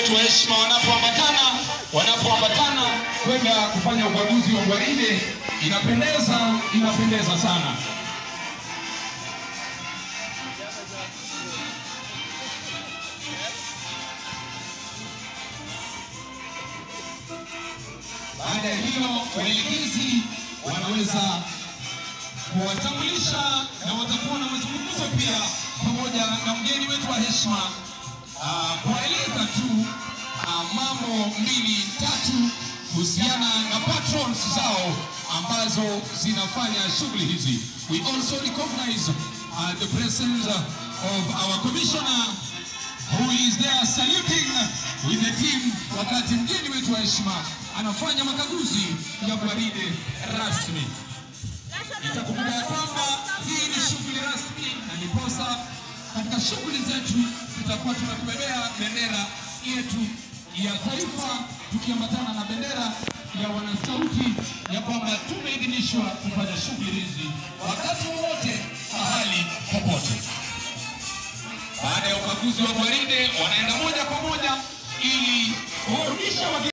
wetu wa heshima wanapoambatana wanapoambatana kwenda kufanya ukaguzi wa gwaride, inapendeza, inapendeza sana. Baada ya hiyo, waelekezi wanaweza kuwatambulisha na watakuwa na mazungumzo pia pamoja na mgeni wetu wa heshima uh, kuwaeleza tu uh, mambo mbili tatu kuhusiana na patrons zao ambazo zinafanya shughuli hizi. We also recognize uh, the presence of our commissioner who is there saluting with the team wakati mgeni wetu wa heshima anafanya makaguzi ya gwaride rasmi. Itakumbuka ya kwamba hii ni shughuli rasmi na ndiposa katika shughuli zetu tutakuwa tunakubebea bendera yetu ya taifa tukiambatana na bendera ya wanasauti ya kwamba tumeidhinishwa kufanya shughuli hizi wakati wowote, mahali popote. Baada ya ukaguzi wa gwaride, wanaenda moja kwa moja ili kuwarudisha wageni